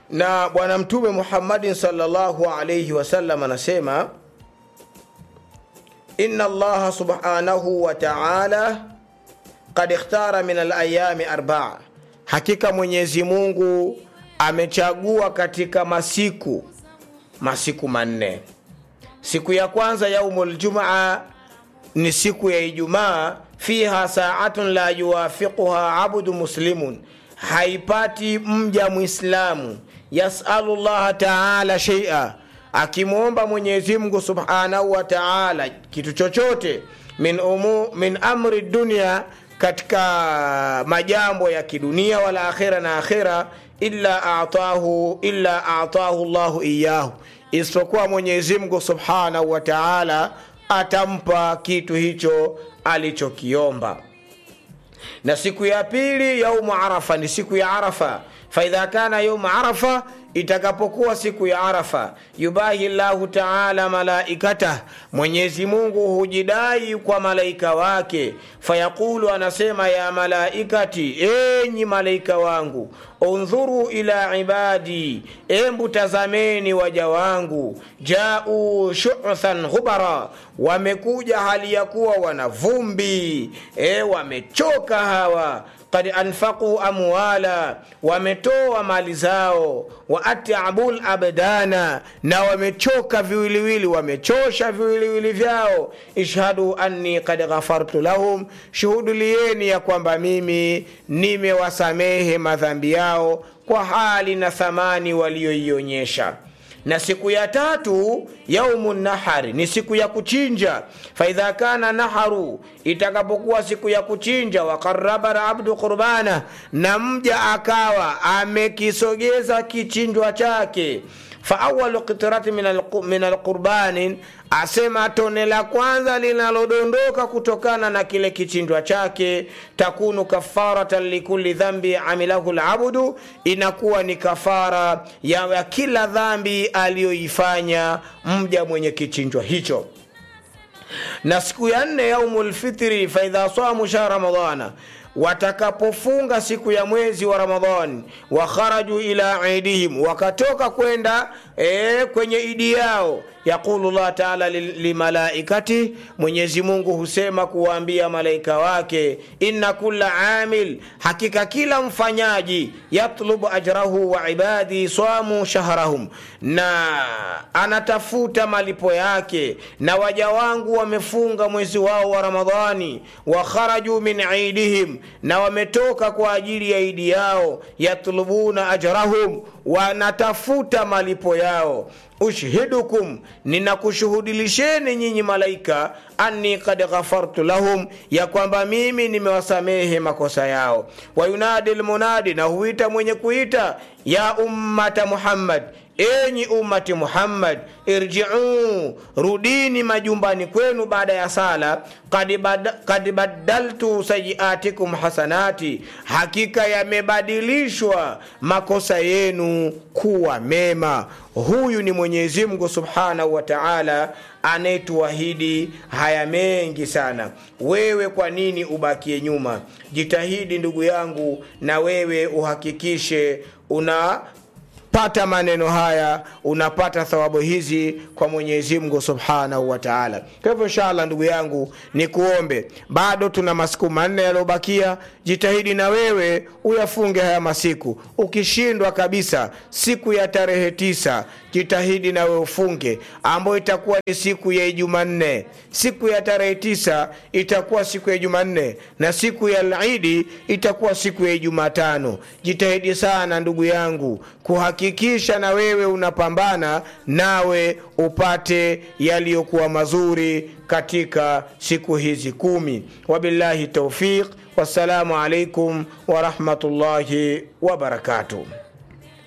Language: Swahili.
na bwana mtume muhammadin salllahu alaihi wasallam anasema inna allaha subhanahu wa taala kad ikhtara min alayami arbaa hakika mwenyezi mungu amechagua katika masiku masiku manne siku ya kwanza yaumu ljumaa ni siku ya ijumaa fiha saatun la yuwafiquha abdu muslimun haipati mja mwislamu yasalu llaha taala sheia akimwomba mwenyezimngu subhanahu wa taala kitu chochote min, umu, min amri dunia katika majambo ya kidunia wala akhira na akhira illa atahu illa atahu llahu iyahu isipokuwa mwenyezimngu subhanahu wa taala atampa kitu hicho alichokiomba na siku ya pili yaumu arafa ni siku ya arafa faidha kana yaumu arafa itakapokuwa siku ya arafa yubahi llahu taala malaikatah mwenyezi mungu hujidai kwa malaika wake fayaqulu anasema ya malaikati enyi malaika wangu undhuru ila ibadi embu tazameni waja wangu jau shuthan ghubara wamekuja hali ya kuwa wana vumbi e, wamechoka hawa kad anfaquu amwala wametoa mali zao wa atabul abdana na wamechoka viwiliwili wamechosha viwiliwili vyao ishhadu anni kad ghafartu lahum shuhudulieni ya kwamba mimi nimewasamehe madhambi yao kwa hali na thamani walioionyesha na siku ya tatu yaumu nahari ni siku ya kuchinja faidha kana naharu itakapokuwa siku ya kuchinja wakaraba labdu qurbana na mja akawa amekisogeza kichinjwa chake faawalu kitrati min alqurbani asema tone la kwanza linalodondoka kutokana na kile kichinjwa chake takunu kafaratan likuli dhambi amilahu labdu inakuwa ni kafara ya, ya kila dhambi aliyoifanya mja mwenye kichinjwa hicho na siku ya nne yaumu lfitri faidha samu shahr ramadana watakapofunga siku ya mwezi wa ramadhani wakharaju ila idihim wakatoka kwenda e, kwenye idi yao yaqulu llah taala limalaikati mwenyezi mungu husema kuwaambia malaika wake inna kulla amil hakika kila mfanyaji yatlubu ajrahu wa ibadi swamu shahrahum na anatafuta malipo yake na waja wangu wamefunga mwezi wao wa ramadhani wakharaju min idihim na wametoka kwa ajili ya idi yao yatlubuna ajrahum wanatafuta malipo yao ushhidukum ninakushuhudilisheni nyinyi malaika anni kad ghafartu lahum ya kwamba mimi nimewasamehe makosa yao wayunadi lmunadi na huita mwenye kuita ya ummata muhammad enyi ummati muhammad irjiuu rudini majumbani kwenu baada ya sala kad badaltu sayiatikum hasanati hakika yamebadilishwa makosa yenu kuwa mema huyu ni mwenyezi mungu subhanahu wa taala anayetuahidi haya mengi sana wewe kwa nini ubakie nyuma jitahidi ndugu yangu na wewe uhakikishe una pata maneno haya unapata thawabu hizi kwa mwenyezi mungu subhanahu wa taala kwa hivyo inshallah ndugu yangu ni kuombe bado tuna masiku manne yaliyobakia jitahidi na wewe uyafunge haya masiku ukishindwa kabisa siku ya tarehe tisa jitahidi na wewe ufunge ambayo itakuwa ni siku ya ijumanne siku ya tarehe tisa itakuwa siku ya jumanne na siku ya lidi itakuwa siku ya ijumatano jitahidi sana ndugu yangu kuhakikisha na wewe unapambana nawe upate yaliyokuwa mazuri katika siku hizi kumi wabillahi taufiq wassalamu alaikum warahmatullahi wabarakatuh